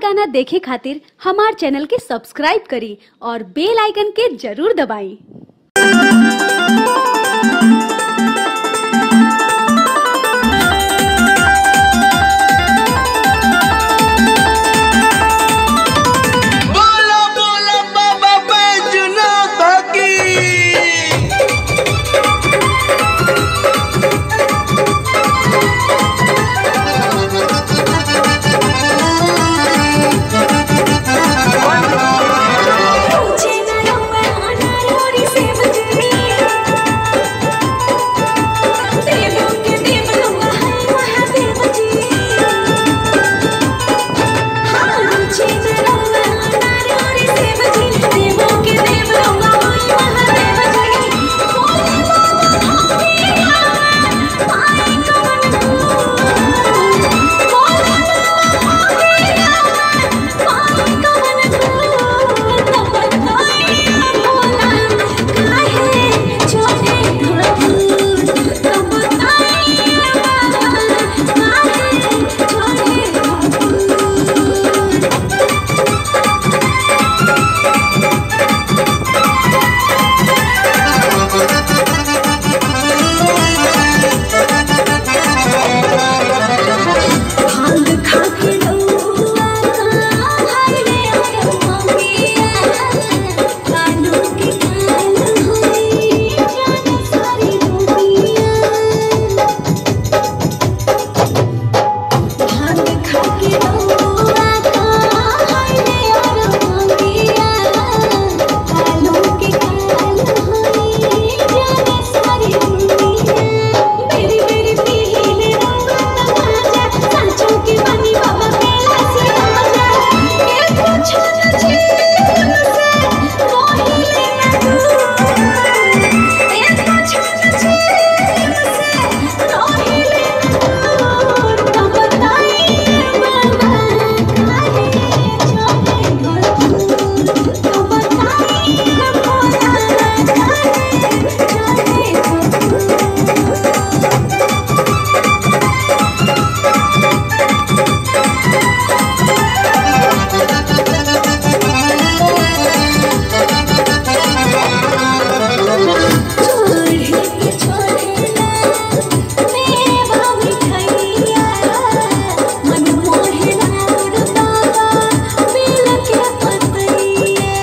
गाना देखे खातिर हमार चैनल के सब्सक्राइब करी और बेल आइकन के जरूर दबाई बोला बोला बाबा बैजनाथ की पूछे ना रौआ अनारोरी से बजनी देवों के देव रौआ है महादेव जी हाँ पूछे ना रौआ अनारोरी से बजनी देवों के देव रौआ है महादेव जी बोले बाबा भोगे गावा पाए कवन बोले बाबा भोगे गावा पाए कवन भांग खा के रउआ हाय रे अरमानिया कानों के कान होई जाने सारी दुनिया भांग खा के रउआ हाय रे अरमानिया कानों के कान होई जाने सारी दुनिया मेरी मेरी पीले रउआ तमाजा सांचों की बनी बाबा मेला से आजा ये कुछ न जीवन से कोहिले न दूर ये कुछ न जीवन से कोहिले न दूर तो बताइए बाबा काहे छोटे घर तो बताइए भोला काहे छोटे घर छोड़े के छोड़ेला मेवा मिठाइया मन मोहेला मोर बाबा बेल के पतैया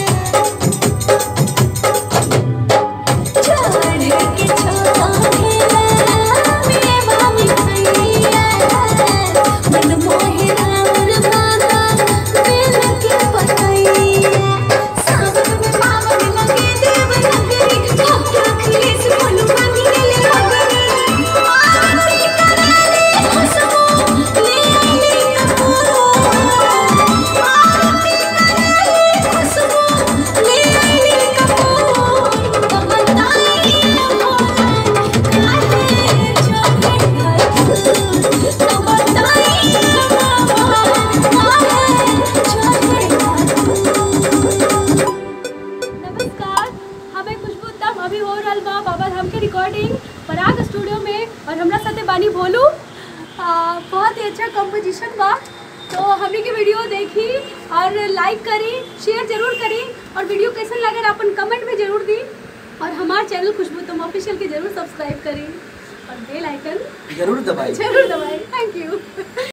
छोड़े के छोड़ेला मेवा मिठाइया मन मोहेला मोर बाबा बेल के पतैया सावन में पावन लगे देव नगरी भक्त अखिलेश बोलू मांगी ले भगरी आरती कराले खुशबू ले आईले कपूर आरती कराले खुशबू ले आईले कपूर तो बताइए भोला काहे छोटे घर तो बताइए बाबा काहे छोटे घर नमस्कार हमें खुशबू तब अभी हो रहल बा बाबा धाम के रिकॉर्डिंग पराग स्टूडियो में और हमरा साथे बानी बोलू आ, बहुत ही अच्छा कंपोजिशन बा तो हमने की वीडियो देखी और लाइक करी शेयर जरूर करी और वीडियो कैसन लगे अपन कमेंट में जरूर दी और हमारे चैनल खुशबू तुम ऑफिशियल के जरूर सब्सक्राइब करी और बेल आइकन जरूर दबाई जरूर दबाई थैंक यू